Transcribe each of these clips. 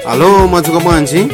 alo mwadzuka bwanji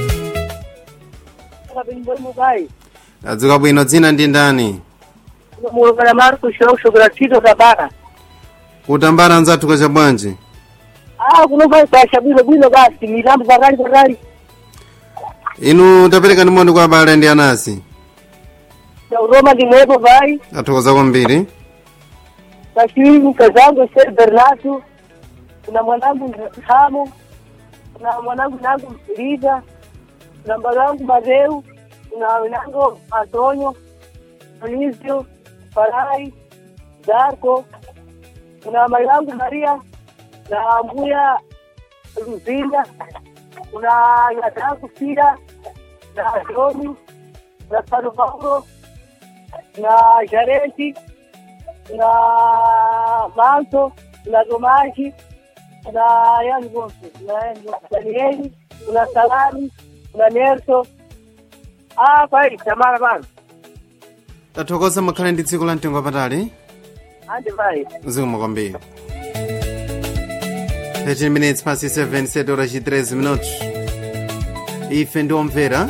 adzuka bwino dzina ndi ndani mulungana mari kushira kushokera tito kabaka kutambala anzathu kwacha bwanji ah kunovaisasha bwino bwino basi mitambo pakali pakali inu tapereka ndi moni kwa abale ndi anasi uroma ndimwepo vai athokoza kwambiri kachiwiri mkazangu ser bernardo kuna mwanangu hamo kuna mwanangu nangu liza kuna mbagangu madeu kuna wenangu antonio Dionisio farai darko kuna mai yangu maria na mbuya luzinda kuna yadangu sira na joni na Sano Paulo na Jarenti na Manto na Domaji na yani wote na Danieli kuna Salami kuna Nerso ah pai tamara bana tathokoza mukhale ndi tsiku la mtengo wapatali ande pai zikomo kwambiri 13 minutes past 7 7 horas e 13 minutos ife ndi omvera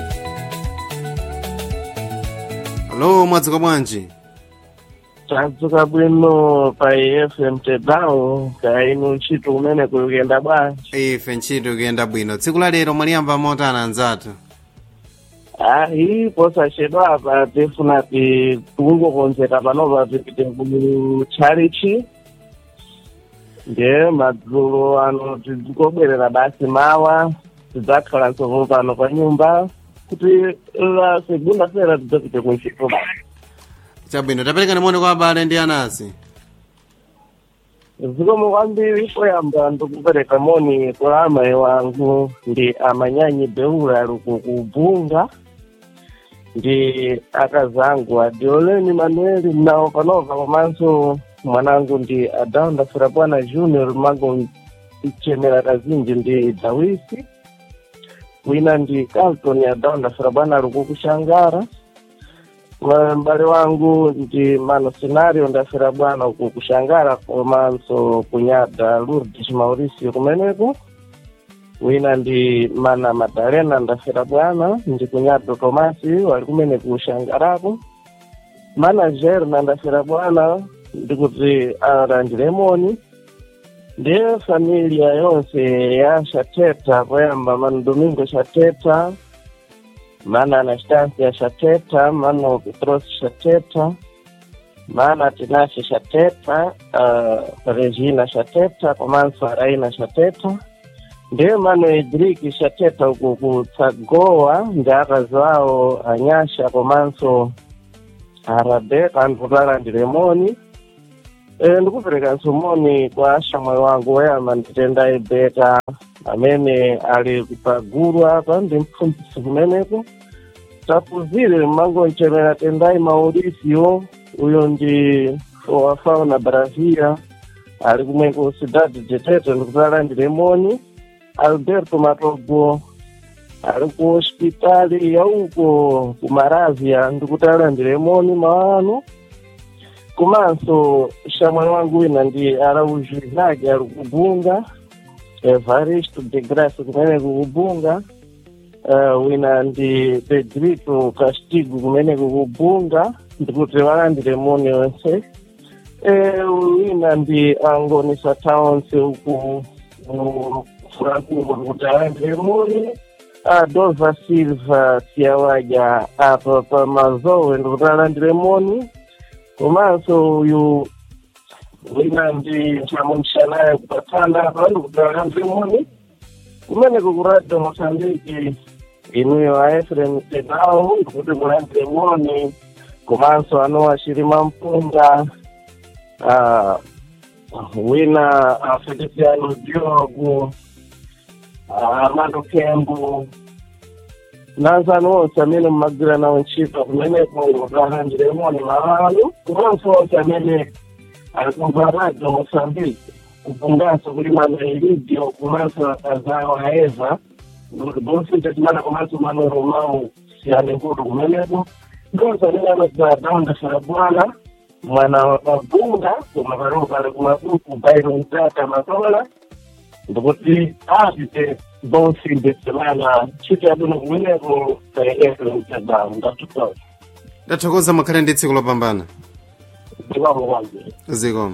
alo mwadzuka bwanji tadzuka bwino pa fm tedawo kainu ntchito kumene kuyenda bwanji ife ntchito ikuyenda bwino tsiku la lero mwaliyamba motana anzathu ayi posachedwa apa tifuna ti tikungokonzeka panopa tipite ku chalichi nde madzulo ano tikobwerera basi mawa tidzakhala nsovo pano pa nyumba kuti la segunda fera tidzapite ku ntchito basi chabwino tapereka ndi moni kwa abale ndi anasi zikomo kwambiri poyamba ndikupereka moni kwa amayi wangu ndi amanyanyi beula luku kubunga ndi akazangu adioleni manueli mnawo panova komanso mwanangu ndi adaunda firapwana junior mango mchemera kazinji ndi dawisi wina ndi calton adaunda firapwana luku kushangara Wa- m'bale wangu ndi mano scenario ndafera bwana uku kushangara komanso kunyada lourdes mauricio kumeneko wina ndi mana madalena ndafera bwana ndi kunyada tomasi wali kumene kushangarako mana gerna ndafera bwana ndikuti alandilemoni ndiye familia yonse ya shateta poyamba mano domingo shateta mana anastasia shateta mano petros shateta mana tinashe shateta uh, regina shateta komanso araina shateta ndiye mano edriki shateta uku kutsagowa ndi akazi awo anyasha komanso arabeka ndikutala ndi lemoni e, ndikupereka nsomoni kwa ashamwali wangu woyamba nditenda ebeka amene ali pagulu apa ndi mpfumbisi kumeneko tapuzire mangonchemera tendai mauricio uyo ndi wa fauna brazia ali kumweko cidade de tete ndikutala ndi lemoni alberto matogo ali ku hospitali yauko ku maravia ndikutala ndi lemoni mawano komanso shamwali wangu wina ndi araujo izake ali kubunga evaristo de graça kumene kukubunga uh, wina ndi pedrito castigo kumene kukubunga ndikuti walandire moni onse e, wina ndi angonisa towns uku furakumo kuti alandire moni adolva silva siyawaja apa pa mazowe ndikuti alandire moni komanso uyu wina ndi chamunshanaye kupatana apa ndikutala mzimuni kumene kukuradio mosambiki inuyo a efrem tenawo ndikuti mulandire moni komanso anowa chirima mpunga ah, wina a feliciano diogo ah, amando kembo nanzano onse amene mmagwira nawo ntchito kumeneko ndikulandire moni malalo komanso onse amene alikumva radio mosambiki kupunganso kuli mano ilidio kumanso akazawo aeva bonse timana komanso mano romau siyane nkudu kumeneko ndonse amene amaza daunda sarabwana mwana wa mabunga koma pano pali kumabuku bairo mtata makola ndikuti apite bonsi ndesemana ntchito yabwino kumeneko kaekele mtebao ndatutoa ndathokoza mukhale ndi tsiku lopambana ndikwako kwambiri zikomo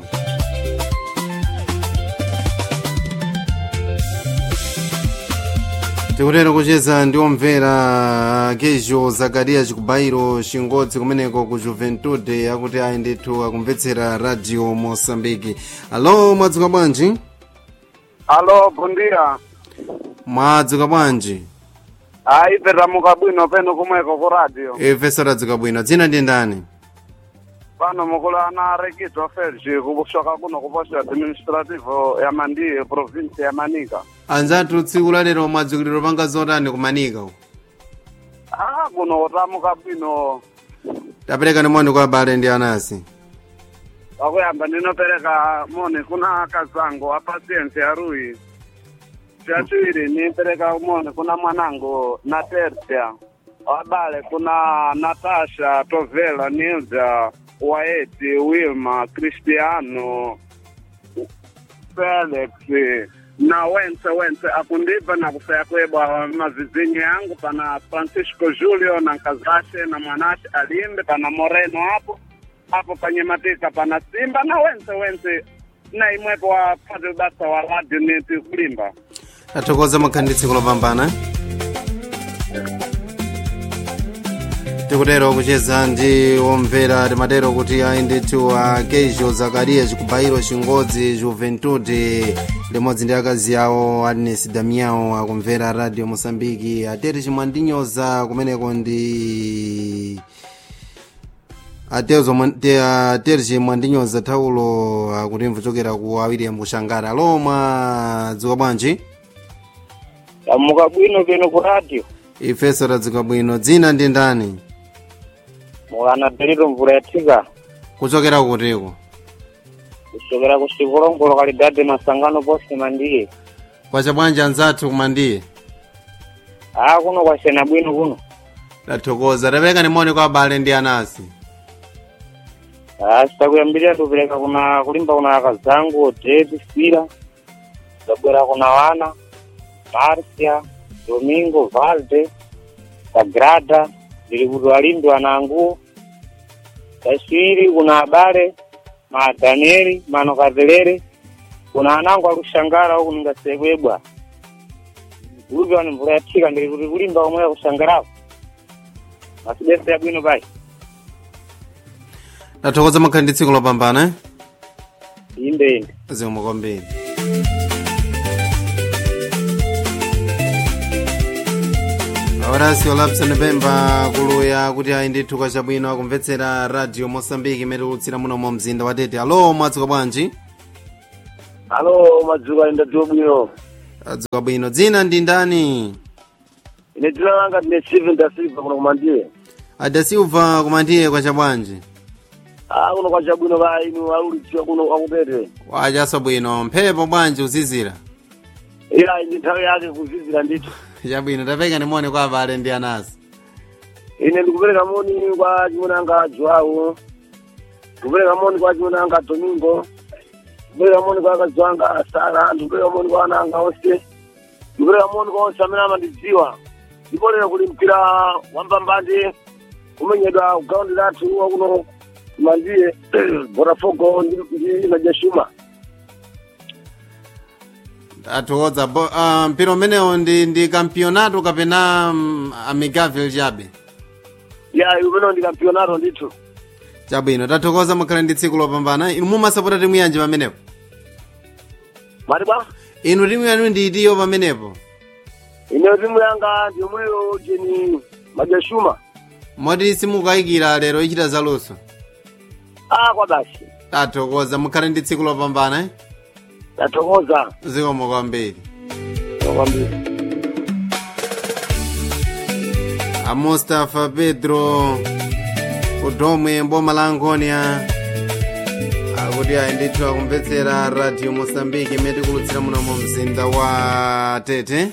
tikutero kucheza ndi omvera kejo zakariya chikubayiro chingodzi kumeneko ku juventude akuti ayi ndithu akumvetsera radio mosambiki alo mwadzuka bwanji alo bundira mwadzuka bwanji ayi petamuka bwino peno kumweko ku radio ifeso tadzuka bwino dzina ndi ndani pano mukulana rekito felgi kusoka kuno ku posto administrative ya mandiye province ya manika anzathu tsiku lalero mwadzukiliro panga zotani kumanika uko ah kuno kutamuka bwino tapereka ni moni kwa abale ndi anasi wakuyamba ndinopereka moni kuna kazango apasiensi ya rui chachiwiri nipereka moni kuna mwanangu na tertia wabale kuna natasha tovela nilda waeti wilma cristiano felix na wense wense akundipa na kusaya kwebwa mavizinyo yangu pana francisco julio na nkazashe na mwanashe alimbe pana moreno hapo hapo panye matika pana simba na wense wense na imwepo wapate basa wa radio niti kulimba tathokoza mukhale ndi tsiku lopambana tikutero kucheza ndi omvera timatero kuti ayi ndithu a kejo zakariya chikubayiro chingodzi juventude limodzi ndi akazi awo agnes damiao akumvera radio mosambiki atete chimwandinyoza kumeneko ndi atezo aterji mwandinyoza thaulo akuti kuchokera ku awiri mkushangara alo mwadzuka bwanji tamuka bwino peno ku radio ifeso tadzuka bwino dzina ndi ndani mukana pelito mvula yathika kuchokera kutiko kusokera ku sikolongolo kalidade masangano posi mandiye kwacha bwanji anzathu kumandiye a kuno kwasena bwino kuno tathokoza tapereka ni moni kwa abale ndi anasi a sitakuyambirira tupereka kuna kulimba kuna akazangu david sira tabwera kuna wana marcia domingo valde sagrada ndili kuti walimbi wananguwo kachiwiri kuna abale ma danieli mano katelere kuna anangu akushangara uku ningasekwebwa ulupi wani mvula yathika ndili kuti kulimba komwe akushangarako masibesa yabwino pai tathokoza mukhale ndi tsiku lopambana eh? inde inde zikomo kwambiri awarasi olapsani pemba kuluya kuti ayi ndithu kwachabwino akumvetsera radio mosambiki imene tikutsira muno mu mzinda wa tete alo mwadzuka bwanji alo madzuka ndadzuka bwino adzuka bwino dzina ndi ndani ine dzina langa ndine steven da silva kuno kumandiye adasilva kumandiye kwacha bwanji a kuno kwachabwino ka inu alulidziwa kuno akupete wachaso bwino mphepo bwanji uzizira iya ndi nthawi yake kuzizira ndithu chabwino tapereka ni moni kwa abale ndi anasi ine ndikupereka moni kwa chimunanga joawo ndikupereka moni kwa chimunanga domingo ndikupereka moni kwa akazi wanga sara ndikupereka moni kwa ana anga onse ndikupereka moni kwa onse amene amandidziwa ndiponera kuli mpira wampambande kumenyedwa kugaundi lathu wakuno mandiye botafogo ndi majashuma athokoza uh, mpira umenewo ndi ndi kampionato kapena um, amigavel chabe ya umenewo ndi kampionato ndithu chabwino tathokoza mukhale ndi tsiku lopambana inu mumasapota timu yanji pamenepo mati bwa inu timu yanu ndi itiyo pamenepo ine timu yanga ndi yomweyo jeni majashuma moti simukayikira lero ichita zaluso a kwa basi tathokoza mukhale ndi tsiku lopambana eh? tathokoza zikomo kwambiri kwambiri a mustafa pedro kudomwe mboma la angonia akuti ayi ndithu akumvetsera radio mosambiki imene tikulutsira muno mu mzinda wa tete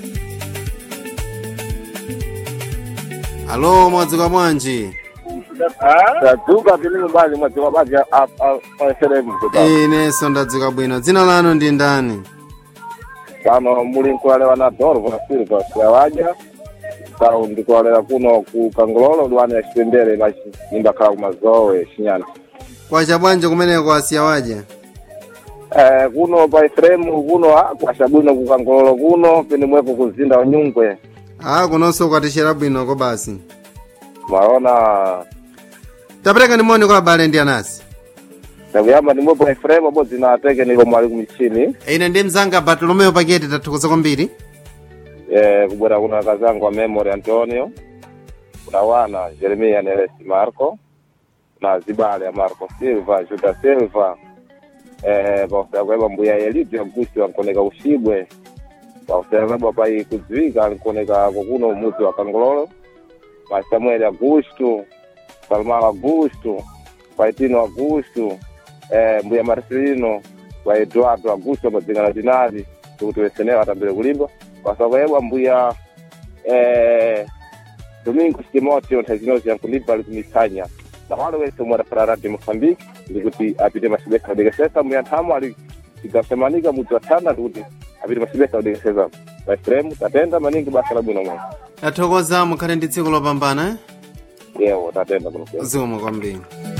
alo mwadzuka bwanji tadzuka tili mbali mwadzuka bwanji paseremu inenso ndadzuka bwino dzina lanu ndi ndani pano muli nkulalera na dorvo na silva siyawaja sau ndikulalera kuno ku kangololo liwani ya chipembere machi nimbakhala kumazowe chinyana kwacha bwanji kumeneko asiyawaja Eh, kuno pa ifremu kuno ah, kwacha bwino ku kangololo kuno pene mwepo kuzinda unyungwe a kunonso kwatishera bwinoko basi maona tapereka ndimoni kwa abale ndi anasi takuyamba ndimwepo ifremu abodzi na ateke niko mwali kumichini ine ndi mzanga bartolomeo paketi tathokoza kwambiri eh, kubwera kuna kazangu wa memory antonio kuna wana jeremia neresi marco na zibale ya marco silva juda silva eh, pausayakweba mbuya elidio agusti wankoneka ushibwe pausayakweba pai kudziwika ankoneka kukuno umuzi wa kangololo pa samuel augusto salmao augusto paitino augusto eh, mbuya marcelino pa eduardo augusto amadzingana dinali kuti wesenera atambire kulimba pasakwebwa mbuya eh, domingo timoteo nthazinonse yankulimba ali kumisanya na wale wese mwadafara radio mozambique ndikuti apite masibesa udekesesa mbuya nthamo ali tigasemanika mudzi wa thana ndikuti apite masibesa udekesesa paifremu tatenda maningi basa labwino mwe tathokoza mukhale ndi tsiku lopambana yewo tatenda kuno zikomo kwambiri